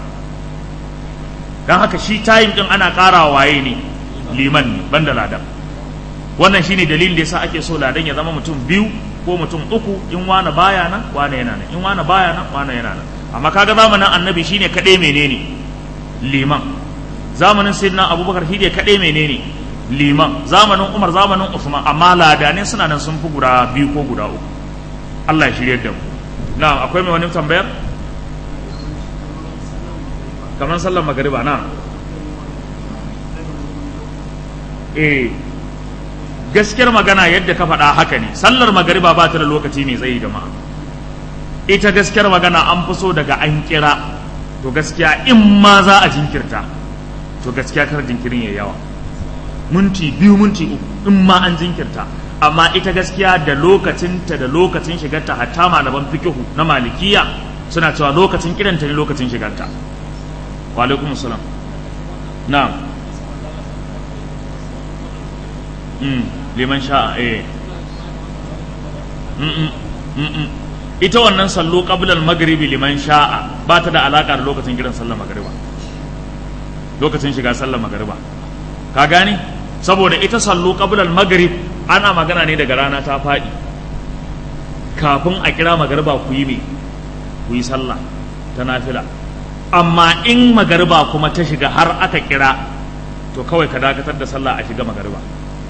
don haka shi tayin din ana ƙara waye ne liman ne banda ladan wannan shine dalilin da yasa ake so ladan ya zama mutum biyu ko mutum uku in wani baya nan wani yana nan in wani baya nan wani yana nan amma kaga zamanin annabi shine kaɗai menene liman zamanin sayyidina abubakar shi ne kaɗai menene liman zamanin umar zamanin usman amma ladanai suna nan sun fi guda biyu ko guda uku Allah ya shirye da mu na akwai mai wani tambayar kamar sallar magariba na eh gaskiyar magana yadda ka faɗa haka ne sallar magariba ba ta da lokaci mai tsayi jama'a ita gaskiyar magana an fi so daga an kira to gaskiya in ma za a jinkirta to gaskiya kar jinkirin ya yawa minti biyu minti uku in ma an jinkirta amma ita gaskiya da lokacinta da lokacin shigarta hatta malaman fikihu na malikiya suna cewa lokacin kiranta ne lokacin shigarta wa alaikum salam na'am mm liman sha'a eh mm mm mm ita wannan sallo qabla al-maghribi liman sha'a ba ta da alaka da lokacin kiran sallar magriba lokacin shiga sallar magriba ka gane saboda ita sallo qabla al-maghrib ana magana ne daga rana ta faɗi kafin a kira magariba ku yi me ku yi sallah ta nafila amma in magariba kuma ta shiga har aka kira to kawai ka dakatar da sallah a shiga magariba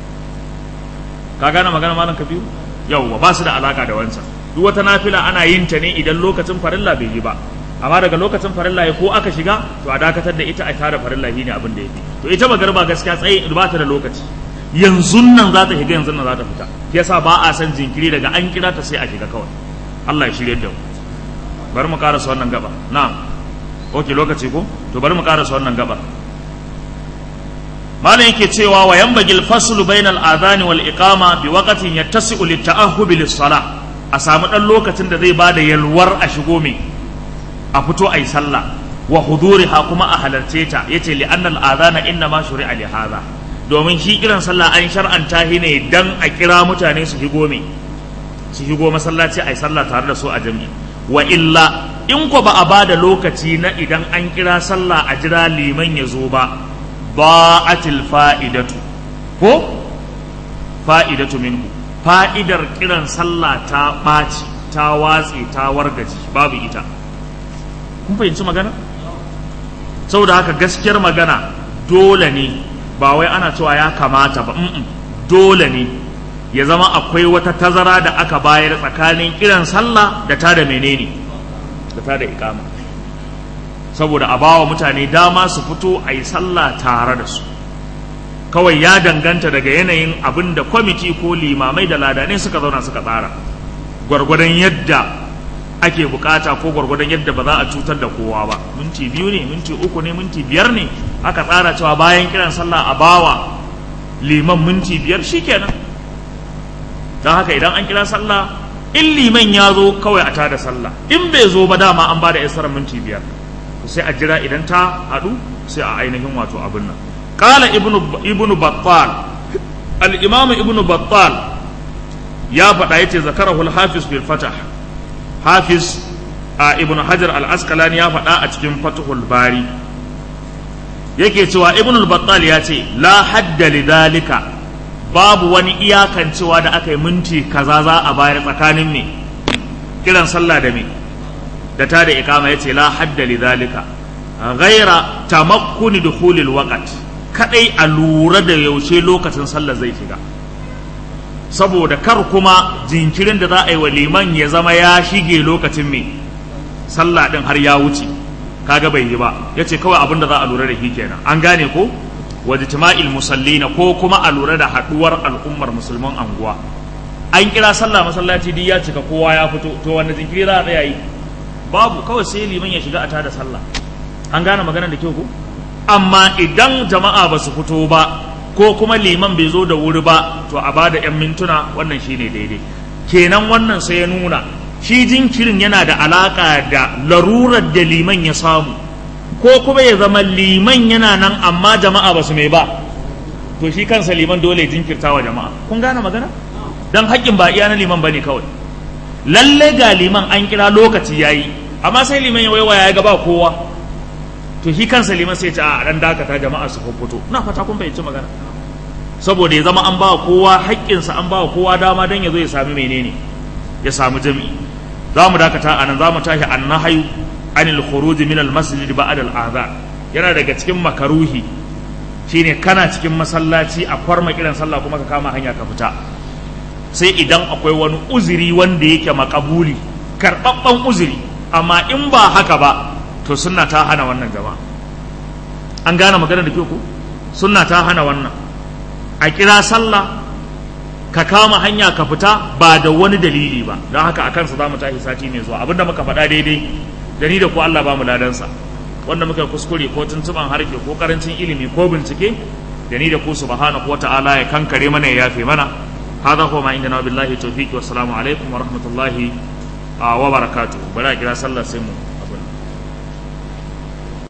ka gane magana malam kabiru yauwa ba su da alaka da wancan duk wata nafila ana yin ta ne idan lokacin farilla bai yi ba amma daga lokacin farilla ya ko aka shiga to a dakatar da ita a tare farilla shine abin da yake to ita magariba gaskiya tsaye ba ta da lokaci yanzu nan za ta shiga yanzu nan za ta fita yasa ba a san jinkiri daga an kira ta sai a shiga kawai Allah ya shirye da mu bari mu karasa wannan gaba na'am oke lokaci ko to bari mu karasa wannan gaba malam yake cewa wa yanbagil faslu bainal adhani wal iqama bi waqtin yattasi'u lit ta'ahhub lis salah a samu dan lokacin da zai bada yalwar a shigo mai a fito ayi sallah wa huduriha kuma a halarce ta yace li annal adhana inna ma shuri'a li hadha domin shi kiran sallah an shar'anta shi ne dan a kira mutane su shigo me su shigo masallaci a yi sallah tare da su a jami'i wa illa in ko ba a ba da lokaci na idan an kira sallah a jira liman ya zo ba ba'atil fa'idatu ko fa'idatu minhu fa'idar kiran sallah ta ɓaci ta watse ta wargaji babu ita kun fahimci magana saboda haka gaskiyar magana dole ne ba wai ana cewa ya kamata ba mm dole ne ya zama akwai wata tazara da aka bayar tsakanin kiran sallah da ta da menene da ta da ikama saboda a bawa mutane dama su fito a yi sallah tare da su kawai ya danganta daga yanayin abin da kwamiti ko limamai da ladanai suka zauna suka tsara gwargwadon yadda ake bukata ko gwargwadon yadda ba za a cutar da kowa ba minti biyu ne minti uku ne minti biyar ne aka tsara cewa bayan kiran sallah a bawa liman minti biyar shikenan don haka idan an kira sallah in liman ya zo kawai a tada sallah in bai zo ba dama an ba da isarar minti biyar sai a jira idan ta haɗu sai a ainihin wato abin nan qala ibnu ibnu battal al-imam ibnu battal ya faɗa yace zakarahu al-hafiz bil fatah hafiz a ibnu hajar al-asqalani ya faɗa a cikin fathul bari yake cewa ibnu al-battal ya ce la hadda lidhalika babu wani iyakan cewa da aka yi minti kaza za a bayar tsakanin me kiran sallah da me da ta da ikama yace la hadda lidhalika ghaira tamakkuni dukhulil waqt kadai a lura da yaushe lokacin sallah zai shiga saboda kar kuma jinkirin da za a yi wa liman ya zama ya shige lokacin me sallah din har ya wuce kaga bai yi ba yace kawai abin da za a lura da shi kenan an gane ko wajtima'il musallina ko kuma a lura da haduwar al'ummar musulman anguwa an kira sallah masallaci duk ya cika kowa ya fito to wanda jinkiri za a tsaya yi babu kawai sai liman ya shiga a tada sallah an gane maganar da kyau ko amma idan jama'a ba su fito ba ko kuma liman bai zo da wuri ba to a bada yan mintuna wannan shine daidai kenan wannan sai ya nuna shi jinkirin yana da alaka da larurar da liman ya samu ko kuma ya zama liman yana nan amma jama'a ba su mai ba to shi kansa liman dole jinkirta wa jama'a kun gane magana dan haƙƙin ba iya na liman bane kawai lalle ga liman an kira lokaci yayi amma sai liman ya waiwaya ya ga ba kowa to shi kansa liman sai ta a dan dakata jama'a su fito ina fata kun fahimci magana saboda ya zama an ba kowa haƙƙinsa an ba kowa dama dan ya zo ya sami menene ya samu jami'i za mu dakata a nan za mu tashi annahayu anil khuruj min al masjid ba'da al adhan yana daga cikin makaruhi shine kana cikin masallaci a kwarma kiran sallah kuma ka kama hanya ka fita sai idan akwai wani uzuri wanda yake makabuli karɓaɓɓen uzuri amma in ba haka ba to sunna ta hana wannan jama'a an gane magana da ku sunna ta hana wannan a kira sallah ka kama hanya ka fita ba da wani dalili ba don haka a kansa za mu tashi sati mai zuwa abinda muka faɗa daidai da ni da ku Allah ba mu ladansa wanda muka kuskure ko tuntuban harke ko karancin ilimi ko bincike da ni da ku subhanahu wata'ala ya kankare mana ya yafe mana هذا هو ما عندنا بالله التوفيق والسلام عليكم ورحمة الله وبركاته بلا كلا صلى سمو